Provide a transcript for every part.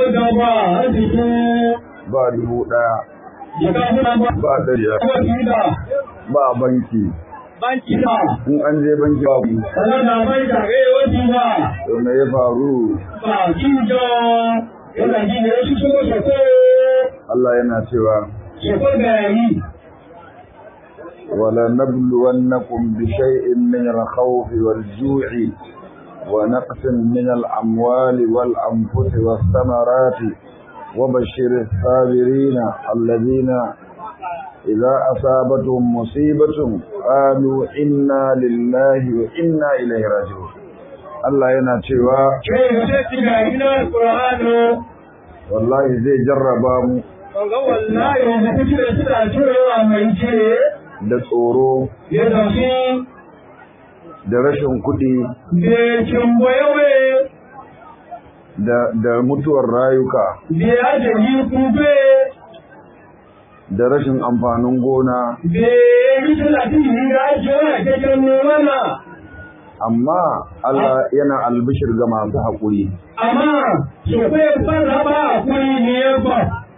da ba arziki ba dubu ɗaya jika suna ba ba ɗari kuma da ba banki banki ba in an je banki babu sannan da bai da rewaci ba to me ya faru ba kinjo yana ji da wasu sun sako Allah yana cewa sako da yayi ولنبلونكم بشيء من الخوف والجوع ونقص من الأموال والأنفس والثمرات وبشر الصابرين الذين إذا أصابتهم مصيبة قالوا إنا لله وإنا إليه راجعون Allah yana cewa kai da sai tiga ina qur'ano wallahi zai jarraba mu ga wallahi da kuke da suna cewa mai ce da tsoro ya tafi da rashin kuɗi da cimboyewe da, da mutuwar rayuka da ya jami kube da rashin amfanin gona da ya yi talatin da ake wani kakken mana amma Allah yana albishir ga masu haƙuri amma su kai fara ba a kuri ne ya ba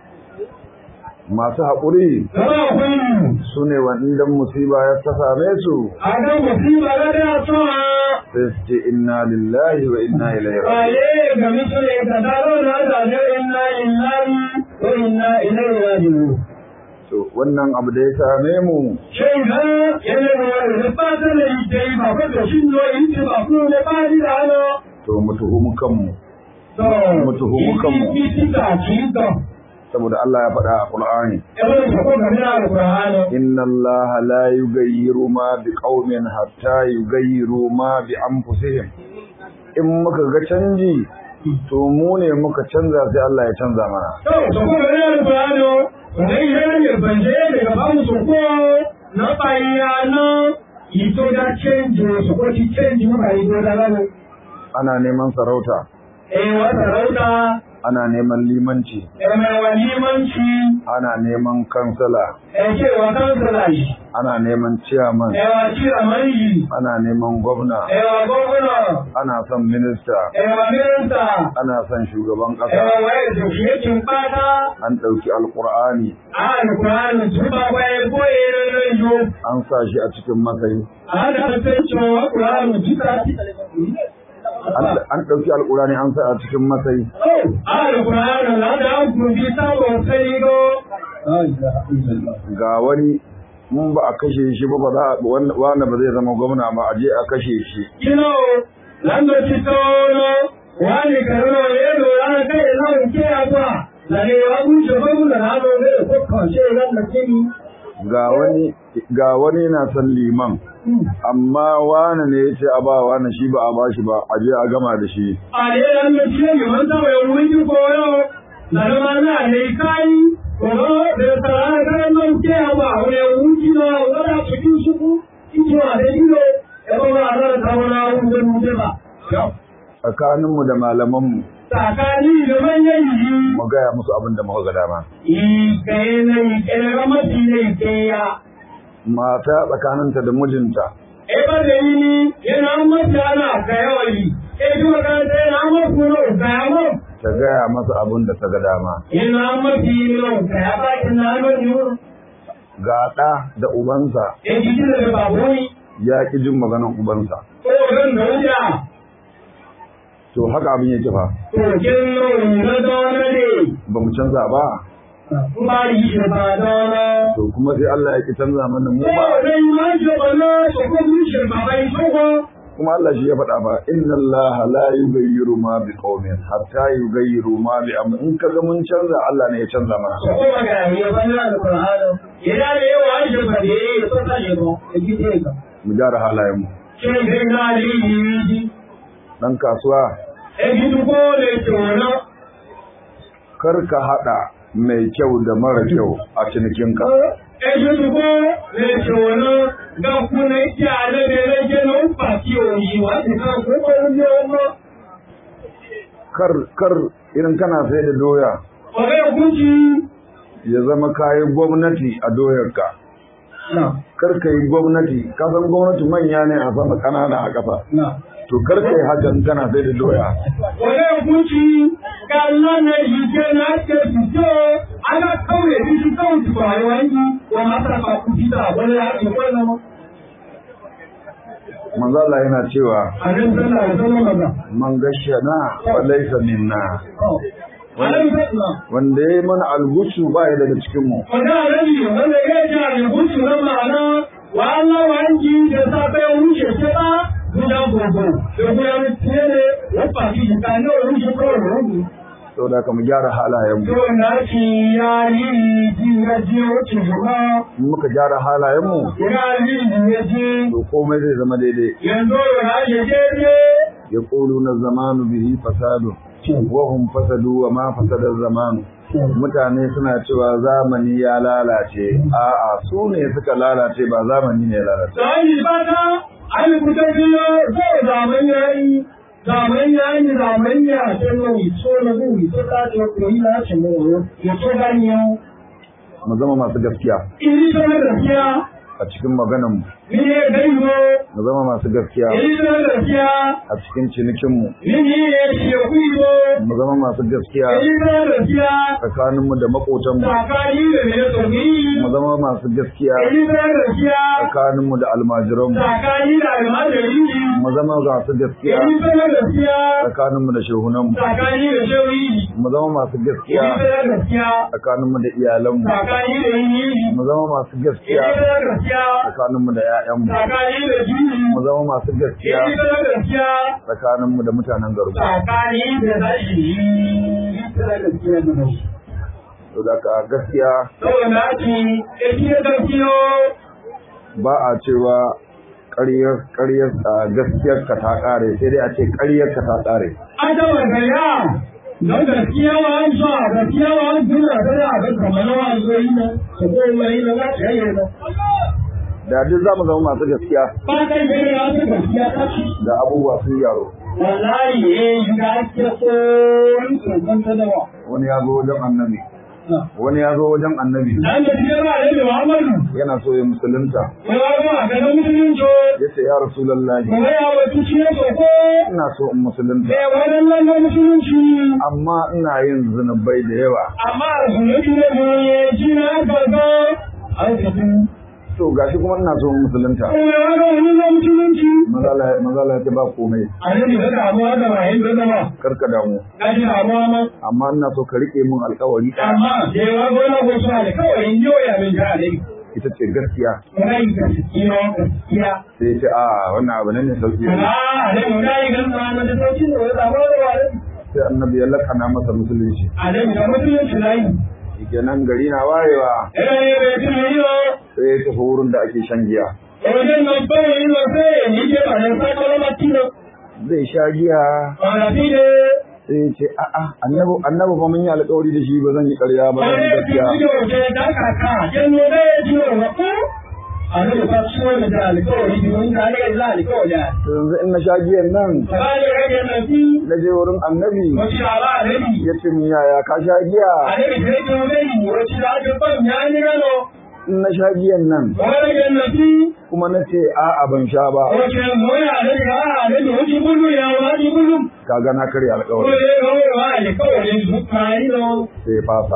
masu haƙuri gaba kuri su ne wanda musiba ya ta same su a ga musiba ga da tsawa sai su ce inna lillahi wa inna ilaihi raji'un ale ga misali ka daro na da ne inna lillahi wa inna ilaihi raji'un to wannan abu da ya same mu shin ga yana da wani da ba ta da ita yi ba ko da shin zo in ci ba ko ne ba ni da ano to mu tuhumi kanmu to Mutuhumu kanmu. ki ki ta ki to saboda Allah ya faɗa a Qur'ani Ebe da ko ga da Al-Qur'ani inna Allah la yughayyiru ma biqaumin hatta yughayyiru ma bi anfusihim in muka ga canji to mu ne muka canza sai Allah ya canza mana To, su kuma da yin bayano, da yi ne banje daga ba mu ko na bayano, ito da canji su ko ci canji mu bayi ko da gano. ana neman sarauta Eh, wata rauta, ana neman limanci eh, mai wa limanci, ana neman kansala eh, ce wa kansala shi, ana neman ciyaman eh, wa cira mai, ana neman gwamna eh, wa gwamna, ana son minista eh, wa minista, ana son shugaban eh, ƙasa wa yadda da shi yakin fata, an ɗauki alƙur'ani a alkur'ani tuba kwaye koye na yo. an sa shi a cikin matsayi A da sai cewa alkur'ani tuba an an ɗauki alƙur'ani an sa a cikin matsayi Alƙur'ani na da gurbi sabon sai go. ga wani mun ba a kashe shi ba ba za a wanda wanda ba zai zama gwamna ba a je a kashe shi Kino, lando ci tono, wani karuwa ne do ya kai na ke agwa. Lare wa kun shi ba mun na do ne ko ko ce ran da kini. ga wani ga wani na son liman amma wani ne ya ce a ba wani shi ba a ba shi ba a je a gama da shi Ale ran da ce mi wanda wa wuri ki ko yo. Na ma na ne kai. Ko da tsara kan nan ke agwa wani wuri na wala cikin su ku. Kito a da ido. Ya ba ran ta wala wuri mu ba. tsakaninmu da malamanmu Tsakani da manyan yi. mu gaya musu abin da muka ga dama mata tsakaninta da mijinta ta gaya masa abin da ta ga dama ga ɗa da ubansa ya ƙi jin maganar ubansa to haka abin yake fa ba mu canza ba to kuma sai Allah ya ƙi canza mana mu ba kuma Allah shi ya faɗa ba inna Allah la yughayyiru ma bi qaumin hatta yughayyiru ma bi am in kaga mun canza Allah ne ya canza mana mu gyara halayen mu dan kasuwa kar ka hada mai kyau da mara kyau a cinikinka Ejúdúgbò lè ṣòro dọ́kúnlé tí a lè lè jẹ́ ló ń fà sí òyìn wá sí kan kó pẹ̀lú ní ọmọ. kar kar idan kana sai da doya Ọ̀rẹ́ ògúnjì. ya zama kayan gwamnati a doyarka kar ka yi gwamnati ka san gwamnati manya ne a sama kanana a ƙasa to karka yi hakan kana sai da doya wani hukunci ga Allah na yi ke na ke fito ana kauye bi shi kawai su ba wani wa mata ba ku fita wani ya ke wannan manzo Allah yana cewa a nan sallah da sallah maza man gashana fa laysa minna a nan sallah wanda yayi mana algushu ba ya daga cikin mu wanda rabi wanda ya ji a hukunci nan ma'ana wa Allah wa yanki da safe ya wuce ce ba guda gobe da guda mutuwa ne ya faɗi shi ka ne wuce kawai rubu saboda ka mu gyara halayen mu to na ci ya yi ji ya ji wuce gaba in muka gyara halayen mu ya yi ji ya ji to komai zai zama daidai yanzu ya yi daidai yaquluna zamanu bihi fasadu wa hum fasadu wa ma fasada zamanu mutane suna cewa zamani ya lalace a'a su ne suka lalace ba zamani ne ya lalace Sani fata, an kuta biyo zai zaman yayi, zaman yayi zaman ya ce mai so na guri to ta ce ko yi na ce mai ya ce gani yau. mu zama masu gaskiya Iri ta na gaskiya, a cikin maganan mu ni ne gaibo, mu zama masu gaskiya iri ta na gaskiya, a cikin cinikin mu ni ne shi kuibo, mu zama masu gaskiya iri ta na gaskiya, tsakanin mu da makotan mu tsakani da mai tsomi, mu zama masu gaskiya iri ta na gaskiya, tsakanin mu da almajiran mu tsakani da almajiri, mu zama masu gaskiya iri ta na gaskiya, tsakanin mu da shehunan mu tsakani da shewi, mu zama masu gaskiya iri ta na gaskiya, tsakanin mu da iyalan mu tsakani da yini, mu zama masu gaskiya iri ta na gaskiya, tsakanin mu da ƴaƴan mu tsakani da jini, mu zama masu gaskiya iri ta na gaskiya, tsakanin mu da mutanen garu tsakani da zahiri, iri ta na gaskiya da mai. to da ka gaskiya Saboda na ci, ake gaskiyo, ba a cewa ƙaryar ƙaryar a gaskiyar ka ta ƙare sai dai a ce ƙaryar ka ta ƙare adawa gaya, don gaskiya wa an sa, gaskiya wa an tuna da ya ga kamar wa zo yi na, su ko mai na za ta yi na. da duk za mu zama masu gaskiya Ba kai gani ya ta gaskiya ta ci. da abubuwa sun yaro Wallahi eh, yi ga ake so, yi tsoron ta dawa. wani ya zo wajen annabi wani ya zo wajen annabi An da cikin ra'ayi da Muhammadu, yana so ya musulunta ya ba ga na musulunci, ya ce ya rasulallahi kuma ya wata ciye soko, ina so in musulunta da waɗannan na musulunci. amma ina yin zunubai da yawa Amma a zunubi na goye, shi na farko, an tafi. to gashi kuma ina so in musulunta Kuma ya ga wani na musulunci. mazala mazala ya ce ba komai A nan da damuwa da wahin da zama, karka damu ka ji damuwa ma. amma ina so ka rike min alkawari Amma da yawa gona ko suna da kawai in yau ya min ga alai. ita ce gaskiya Rai gaskiya gaskiya. sai ya ce a wannan abu ne ne sauki Ah, alai mun dai gan ma na da sauki ne wani damuwa da wani. sai annabi ya lakana masa musulunci Alai da musulunci nayi. kenan gari na wayewa Ina ne bai tuni yo. sai ya tafi wurin da ake shan giya Wajen nan bai yi wa sai ni ke ba nan sai kalmar tino. zai sha giya Ba na fi ne. sai ya ce a'a annabi annabi ba mun yi alƙawari da shi ba zan yi ƙarya ba zan yi gaskiya to yanzu in na sha giyan nan na je wurin annabi ya ce min yaya ka sha giya in na sha giyan nan kuma na ce a'a ban sha ba kaga na karya alƙawari sai ya fasa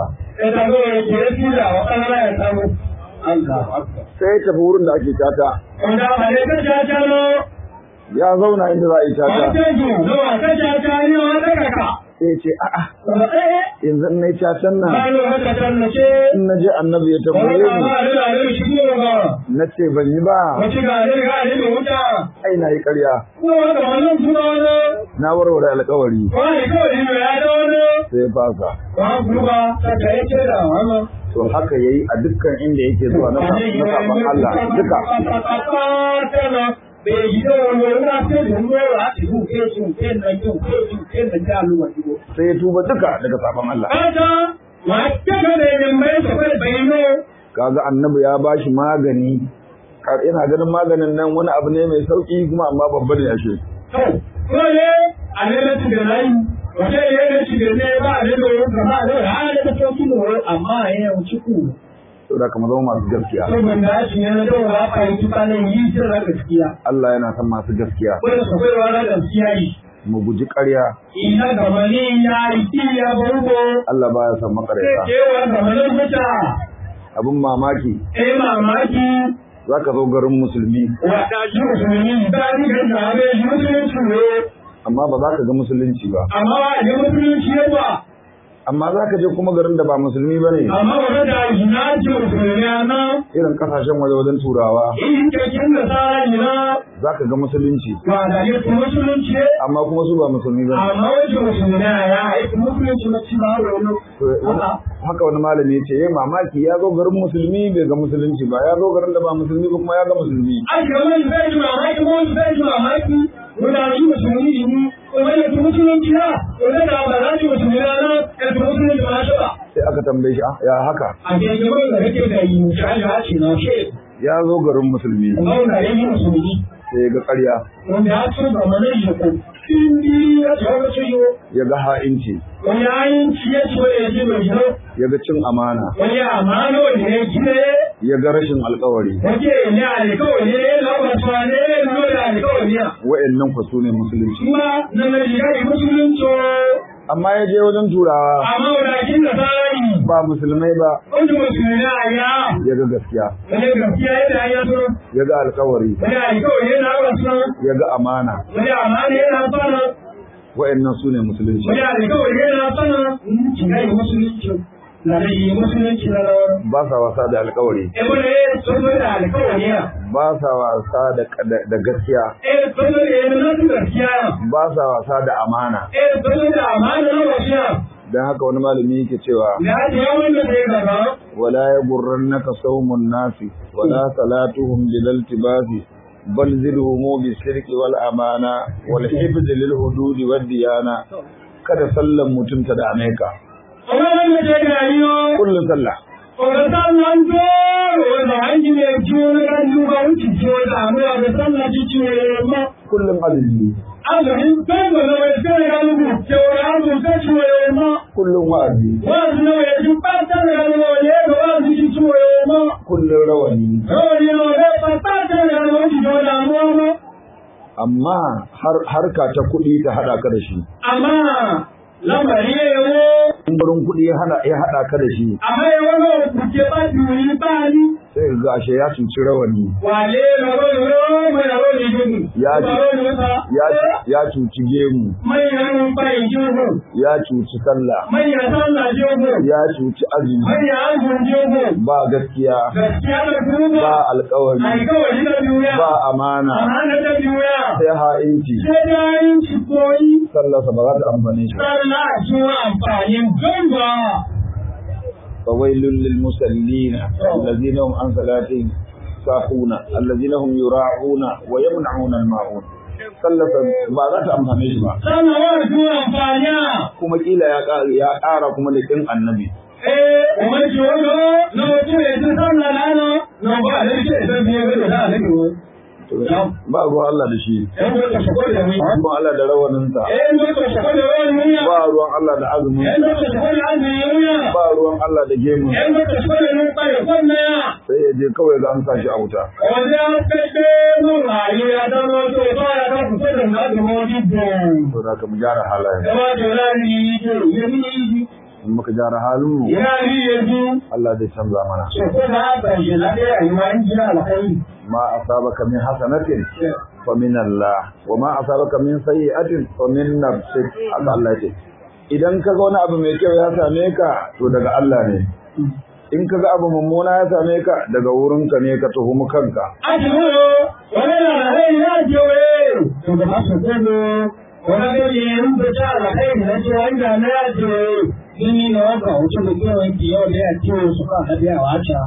sai ya tafi wurin da ake tata ya zauna inda za a yi tata sai ya ce a'a yanzu in na yi tatan nan in na je annabi ya tambaye ni na ce ban yi ba ai na yi ƙarya na warware alƙawari sai ya fasa to haka yayi a dukkan inda yake zuwa na sa- na saban Allah duka sai ya tuba duka daga saban Allah kaga annabi ya bashi magani Ka- ina ganin maganin nan wani abu ne mai sauki kuma amma babba ne ashe amma ya wuce ku saboda ka mu zama masu gaskiya saboda shi ne na dawo ba fa yi tukanin yi jin na gaskiya Allah yana son masu gaskiya wanda su kai wa na gaskiya yi mu guji ƙarya ina gamani ya yi ya bango Allah baya son sai makareta kewa gamanin muta abin mamaki eh mamaki za ka zo garin musulmi wata shi musulmi ba ni ga zabe shi musulunci ne amma ba za ka ga musulunci ba amma ba da musulunci ne ba amma za ka je kuma garin da ba musulmi ba ne amma wanda da ina ce musulmi na irin kasashen waje wajen turawa in kekin da tsara ina za ka ga musulunci ba da yi musulunci ne amma kuma su ba musulmi ba ne amma wajen musulmi na ya haifi musulunci na ci ba wani To, wani- haka wani malami ya ce ya mamaki ya zo garin musulmi bai ga musulunci ba ya zo garin da ba musulmi ba kuma ya ga musulmi ake wani zai ji mamaki ko wani zai ji mamaki wanda shi musulmi ne kuma ya fi musulunci na wanda da ba za shi musulmi na na ya fi musulunci ba shi ba sai aka tambaye shi "Ah, ya haka a jirgin wani da kake da yi shi ya ce na shi ya zo garin musulmi kuma wanda ya yi musulmi sai ya ga ƙarya wanda ya ce ba mana yi ko indi ya ce wani ce yo ya ga ha'inci wani ayin ci ya ce wani ya ce mai yau ya ga cin amana wani amana wani ya gine ya ga rashin alkawari wake ne alkawari ne labarsa ne nuna da alkawari ne wa'annan ku su ne musulunci kuma na Najeriya musulunci amma ya je wajen turawa amma wadakin da tsari ba musulmai ba wanda musulmi a ya ya ga gaskiya wani gaskiya yadda ya so ya ga alkawari wani alkawari yana wasu ya ga amana wani amana yana sana wa'annan su ne musulunci wani alkawari yana sana shiga yi musulunci na da yi musulunci na rawar ba sa wasa da alkawari ebe da ya soso da alkawari ya ba sa wasa da, da, da gaskiya eh soso da ya nuna su gaskiya ba sa wasa da amana eh soso da amana na wasu ya don haka wani malami yake cewa da ya ce yawon da ya gaba wala ya gurrannaka saumun nasi wala salatuhum bilal tibasi bal zidhumu bisirki wal amana wal hifz lil hududi wad diyana kada sallan mutum ta dame ka kuma wanda ya gari yo kullun sallah Ọ̀rọ̀ta lọ ń tó ọ̀rọ̀ àìjí lè jú onígbàjú bá ń ti jí ọjà àwọn ọ̀rọ̀ta lọ jí jí ẹ̀rọ mọ́. kullun azumi Azùrí bẹ́ẹ̀bọ̀ lọ rẹ̀ sí ẹ̀rọ alùpùpù tí ó rẹ̀ alùpùpù tó jí ẹ̀rọ mọ́. kullun wa'azi Wọ́n ti lọ rẹ̀ ju pátá rẹ̀ lọ rẹ̀ ẹ̀rọ wá sí jí jí ẹ̀rọ mọ́. kullun rawani Lọ́wọ́ lọ rẹ̀ pátá rẹ̀ lọ jí jí ọjà àwọn ọmọ. amma har harka ta kuɗi ta hada ka da shi Àmá lábàrí ẹ̀wọ́. in gurin kuɗi ya hada ya hada ka da shi Àmá ẹ̀wọ́ náà kùkẹ́ bá ti rí báyìí. sai ga ashe ya cuci rawani Wà lé lọ́rọ́ lọ́rọ́ mọ̀ lọ́rọ́ lè gbogbo. Ya ji. Lọ́rọ́ lè ta. ya ya cuci gemu Manyan bayan jirgin. ya cuci sallah Manyan sallah jirgin. ya cuci azumi Manyan azun jirgin. ba gaskiya Gaskiya da kuma ba alkawari alkawari da duniya. ba amana Amana da duniya. sai ha'inci Sai da yin ci koyi. sallarsa ba za ta amfane shi ba. Sallah zuwa amfanin gamba. fawailul lil musallina allazina hum an salatihim sahuna allazina hum yura'una wa yamna'una al ma'un sallarsa ba za ta amfane shi ba Sallah zuwa amfaniya. kuma kila ya ƙara ya ƙara kuma da kin annabi Eh, umar ci wani na mutum ya ci sallah lana na ba a lalce idan biya gada da alaƙi To, ba ruwan Allah da shi ‘Yan wata shakwar da mai. ba ruwan Allah da rawaninsa ‘Yan wata shakwar da wani wuya. ba ruwan Allah da azumin ‘Yan wata shakwar da an zai wuya. ba ruwan Allah da gemun ‘Yan wata shakwar da nun kwaye kwanna. sai ya je kawai ga an sa shi a wuta Wanda ya kashe mun rayu ya zama to ba ya kan kusa da na da wani don. to da ka mu gyara halayen Gaba da rani to yami in muka gyara halin mu ya yi yanzu. Allah zai canza mana Shakwar da haka shi na ɗaya rayuwa in jira alkhairi. ma asabaka min hasanatin fa min Allah wa ma asabaka min sayyi'atin fa min nafsik haka Allah ya ce idan ka ga wani abu mai kyau ya same ka to daga Allah ne in ka ga abu mummuna ya same ka daga wurinka ne ka tuhumi kanka Ajiyoro, wani na da rai ya jewe. To da masu kwallo, wani gari ya rubuta da kai da ce wanda na ya jewe. Gini na waka wuce da kewan ki yau da ya ce su ka haɗe a wata.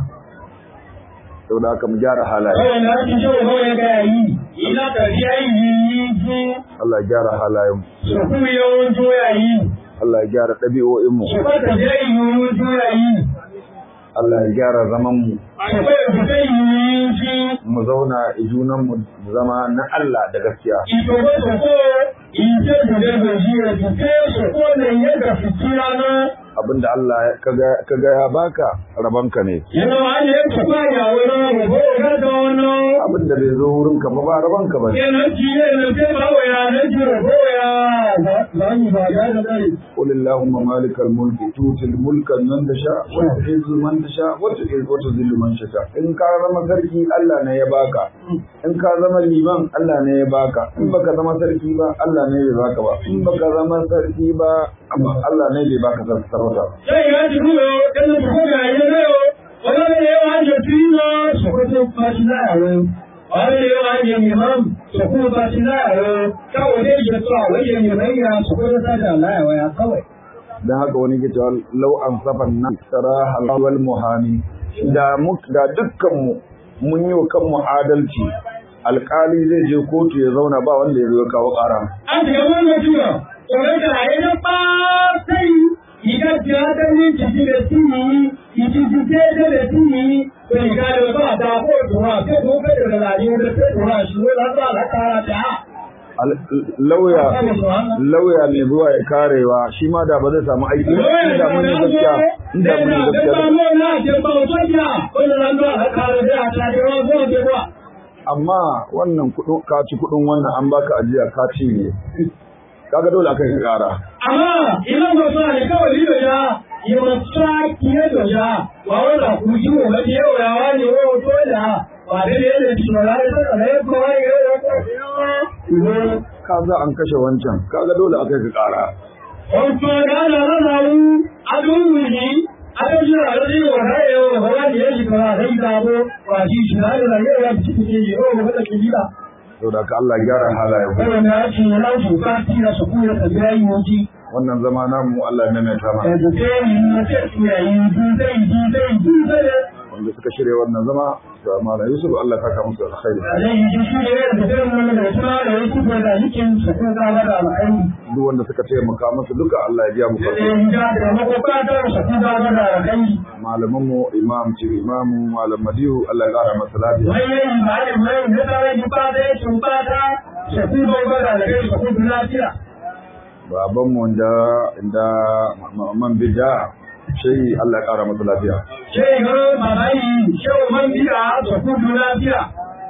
saboda haka mu gyara halaye Kawai na ji shi kawai ga yi. Ina ka biya yi yi ji. Allah ya gyara halayen mu Su kuma yawan joya yi. Allah ya gyara ɗabi'o'in mu Su ka ta biya yi yawan joya yi. Allah ya gyara zaman mu Su ka ta biya yi ji. mu zauna a junan mu zama na Allah da gaskiya Ìṣòro ṣòkó ìṣe ìṣẹ̀lẹ̀ Nàìjíríà ti ké ṣòkó lè yẹ gàfìkìrà náà abinda Allah ka ga ya baka rabanka ne yana wani ya ta faya wani ko ga da wannan abinda bai zo wurin ka ba ba rabanka ba yana ji ne ke ba wa ya ne ji ko ya zani ba ga da dai qul allahumma malikal mulki tutil mulka man tasha wa tu'izzu man tasha wa tu'izzu wa tuzillu man tasha in ka zama sarki Allah ne ya baka in ka zama liman Allah ne ya baka in baka zama sarki ba Allah ne bai baka ba in baka zama sarki ba amma Allah ne bai baka sarauta sai ya ji ko kan ko ga ya ne wala ne ya ji tino so ko to fashi da yawo wala ne ya ji imam so ko fashi da yawo kawai dai ya to wai ne mai ya so ko ta da Allah ya kawai dan haka wani ke cewa law an safan nan saraha wal muhani da mu da dukkan mu mun yi wa kanmu adalci alkali zai je kotu ya zauna ba wanda ya zo kawo ƙara. An shiga wannan tura, tsoron da a yi na ɓasai, iga tiya ta yin ciki da tini, iti jike da da tini, ko iga da ba ta ko tura, ko ko ka da rayuwa da ta tura shi, wani za a kara ta. Lauya, lauya mai zuwa ya karewa shi ma da ba zai samu aiki ba, inda mun yi gaskiya, inda mun yi gaskiya. amma wannan kudin ka ci kudin wannan an baka ajiya ka ci ne kaga dole aka yi kara amma idan ba sa ne kawai lido ya yi masa kiye da ya ba wanda ku ji mu ga yau ya wani wo to da ba da ne da shi ba da ta ne ko ai ga ka za an kashe wancan kaga dole aka yi kara Wato da na ranaru adun miji aka ji a rari wa rayo wa wani ya shi kara sai da bo wa shi shi na da yau ya ci ke yi o ba da kibila to da ka Allah gyara halayen mu wannan ya ce na su ka tira su ku ya tabiya yi wuci wannan zama namu Allah ya maimaita mana da ke yi na ce su ya yi dai dai dai wanda suka shirya wannan zama da Malam Yusuf Allah ya saka musu alkhairi zai yi shi ne da irin wannan da suna da wasu ko da yikin su ko da da alƙairi duk wanda suka taimaka musu duka Allah ya biya mu da farko yin da da makwabta su ko da da alƙairi malaman mu imam ce imam malam Madihu Allah ya kara masa lafiya mai yin ba da mai da tare da ba da su ba da su ko da da alƙairi su ko da lafiya baban mu da inda man bidda sai Allah ya kara masa lafiya sai ga babai shau man biya su ko da lafiya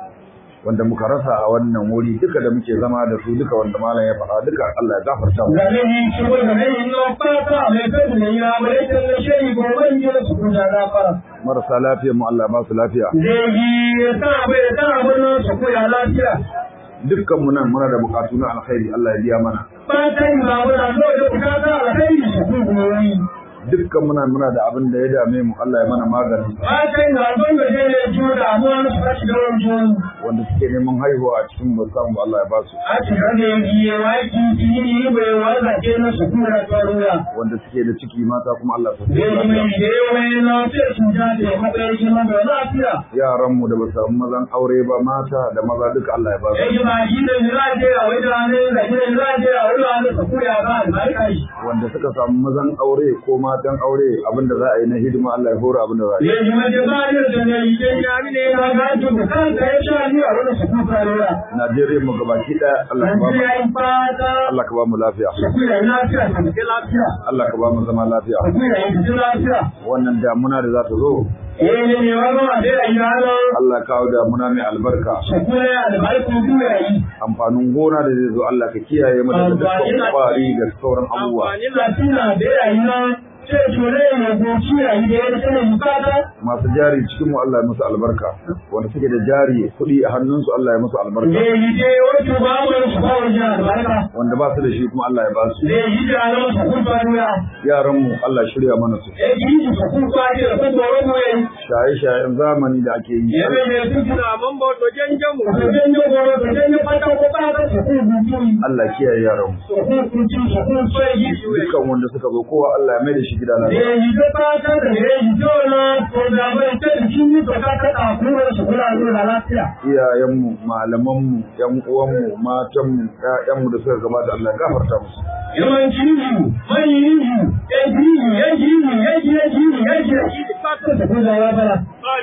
wanda muka rasa a wannan wuri duka da muke zama da su duka wanda malam ya faɗa duka Allah ya gafarta mu da ne shi ko da ne no fata mai kai ne ya mai da shi ko ban ji su ko da lafara marasa lafiya mu Allah ya ba su lafiya zai yi ta bai ta wannan su ko da lafiya dukkan mu nan muna da bukatu na alkhairi Allah ya biya mana fatan ba wani zo da bukata alkhairi su ko goyi dukkan muna muna da abin da ya dame mu Allah ya mana magani fatan ga don da ne ne ji da mu an su kashi da wani wanda suke neman haihuwa a cikin mu samu Allah ya ba su a cikin da yi waki ji bai wanda ke na su kuma da tsaruwa wanda suke da ciki mata kuma Allah ya zai sa mai da yawa na sai su ja da matsayin shi na da lafiya yaran mu da ba su samu mazan aure ba mata da maza duka Allah ya ba su yayi ba shi da ni lafiya a wai da ne da ni lafiya a wai da ne su kuya ba albarka shi wanda suka samu mazan aure ko matan aure abinda za a yi na hidima Allah ya hora abinda za a yi yayi ma da ba ne da ne yi da ni ne ya ga to da kanka ya sha ni a wani su kuka ruwa Najeriya mu gabaki daya Allah ka ba mu Najeriya in fata Allah ka ba mu lafiya su kuya lafiya su ke lafiya Allah ka ba mu zama lafiya su kuya in ji lafiya wannan damuna da za ta zo eh ne ne wani ma dai ayi halo Allah kawo damuna mai albarka su kuya albarku duya yi amfanin gona da zai zo Allah ka kiyaye mu daga dukkan kwari da sauran abubuwa amfani da tuna da yayi na sai tore ne goci yayi da ya kana bukata masu jari cikin mu Allah ya musu albarka wanda suke da jari kuɗi a hannunsu Allah ya musu albarka zai yi dai wato ba mu su ba wajen albarka wanda ba su da shi kuma Allah ya ba su zai yi da alamu su kun faruwa yaran mu Allah ya shirya mana su eh yi su kun fari da kun doro mu yayi shaye shayen zamani da ake yi yabe ne su tuna man ba to janjan mu to janjan goro to janjan fata ko ba da su kun gutu Allah ya kiyaye yaran mu su kun kun ci su kun sai yi dukkan wanda suka zo kowa Allah ya mai da shi gida lafiya zai yi da fata da zai yi dole ko da bai ta cikin ni to ka ka ta kuma su kula da lafiya iyayenmu malamanmu yan uwanmu matanmu ƴaƴanmu da suka gabata Allah ya gafarta musu yawanci yi mai yi ya ji ya ji ya ji ya ji ya ji ya ji fata da kuma ya bala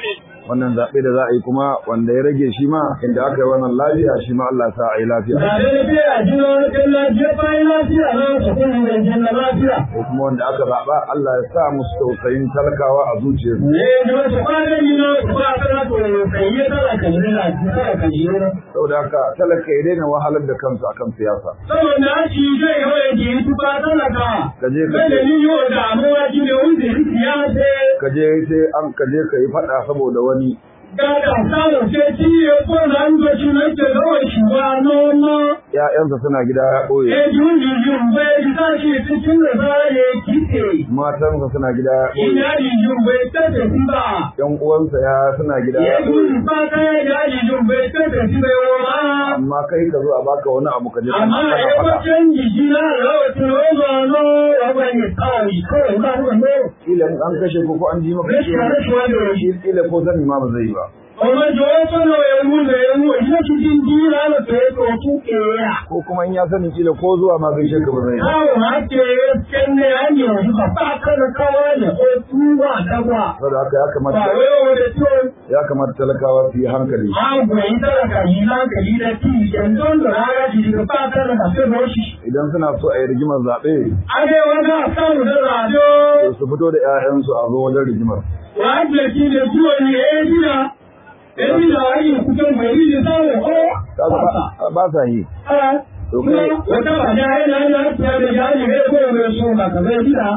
wannan zaɓe da za a yi kuma wanda ya rage shi ma inda aka yi wannan lafiya shi ma Allah sa a yi lafiya Zaɓe lafiya, jina kan lafiya, bayan lafiya, na su kuma mai jina lafiya. ko kuma wanda aka zaɓa Allah ya sa musu tausayin talakawa a zuciyarsu Ne, da wasu kwanan yi na ba ta na to kai ya tara ka ne na tara ka je na. saboda haka talaka ya daina wahalar da kansa akan siyasa Saboda shi zai yawa ya ke tuba talaka. ka je ka Kai da ce ni yau da amuwa shi ne wanda ya siyasa. ka je sai an ka je ka yi faɗa saboda wani Gada samun sai ciye ko na an zo shi na ke zawar shi ba noma. ƴaƴansa suna gida ya ɓoye E jun jun bai ta shi cikin da za ya kike. matansa suna gida ya ɓoye Ina di jun bai ta tafi ba. ƴan uwansa ya suna gida ya Ya ɓoye jun ba ta ya di jun bai ta tafi bai wa. amma kai ka zo a baka wani abu ka je ka Amma kana ya faɗa wajen jiki na rawatin roba no rabon ya kawai kawai ba ruwan no. kila in an kashe ko ko an ji maka Rashin rashuwa da rashi. shi kila ko sani ma ba zai yi ba Ọmọ jọ̀wọ́ sọ́nà ẹ̀wù rẹ̀ ẹ̀wù ìyá ti di di lánàá tó yẹ kó tún kéèyà. ko kuma in ya sani kila ko zuwa ma gaishe ka ba zai yi ba Káwọn máa ké kẹ́lẹ́ ayé ọ̀dún bàbá kọ́nà káwọn ẹ̀ ó tún wà dáwà. saboda haka ya kamata Bàwé òde tó ya kamata talakawa su yi hankali máa gbọ̀ yín tàlàkà yìí láǹkàlì rẹ̀ tí ìjẹ̀ndó ń lọ rárá ti di bàbá kọ́nà kàfé lọ́ọ̀ṣì. idan suna so a yi rigimar zaɓe Adéwọ́n náà sáwọn da ràdó. to su fito da 'ya'yansu a zo wajen rigimar Wàá jẹ́ kí lè dúró ní èébìnà. Èébìnà ayé ìkúté mẹ̀rí ní sáwọn ọ́. Kaga ba- ba sa yi Kuma wata ba da yana yana fiye da jari ne ko mai so ba ka zai gida.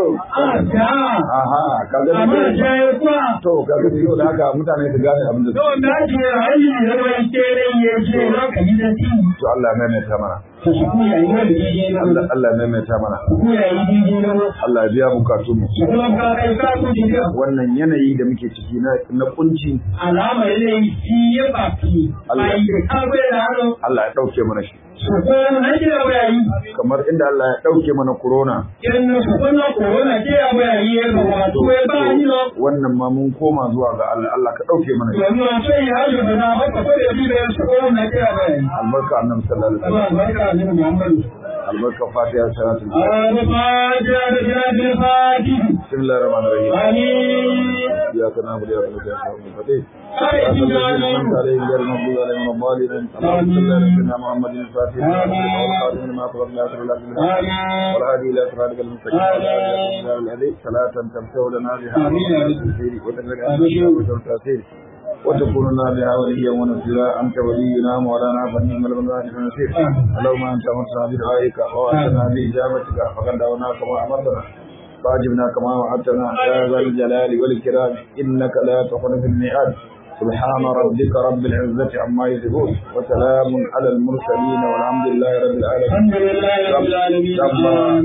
A ja. aha kaga Amma ja ya kwa. to kaga da da haka mutane su gane abin da su Don da ake hali da mai kere ya ce za ka yi da ti. to Allah ya maimaita mana Ka su ku yayi da daidai na Allah wanda. Allah ya maimaita mana Ku yayi daidai na wanda. Allah ya biya bukatun mu Su kuma ka kai ka ku jika. wannan yanayi da muke ciki na na kunci Alamar yayi shi ya baki. Allah. Bai da ka bai da hannu. Allah ya dauke mana shi Su kuma na gida yayi. kamar inda Allah ya dauke mana corona Irin su kuma korona ke ya yayi ya ga wato ya ba ni na. wannan ma mun koma zuwa ga Allah Allah ka dauke mana shi Yanzu a sai ya yi da na haka ko da bi da su korona ke ya yayi. albarka annabi sallallahu alaihi wasallam Allah barka da Muhammadu. albarka fatiha salatul الفاتحة بجنة الفاتح bismillahir rahmanir rahim آمين iyyaka na'budu wa iyyaka nasta'in آمين اللهم صل على غير المغضوب عليهم ولا الضالين اللهم صل على سيدنا محمد الفاتح والخاتم لما سبق ناصر الله بالحق آمين والهادي الى صراطك المستقيم وعلى اله وصحبه الذي صلاة تمسح لنا بها آمين يا رب. الخير وتنفعنا بالتاثير وتكون لنا بها وليا ونصيرا انت ولينا مولانا فنعم المولى ونصير اللهم انت امرتنا بدعائك ووعدتنا باجابتك فقد دعوناك كما امرتنا فاجبنا كما وعدتنا يا ذا الجلال والاكرام انك لا تخلف الميعاد سبحان ربك رب العزة عما يصفون وسلام على المرسلين والحمد لله رب العالمين الحمد لله رب العالمين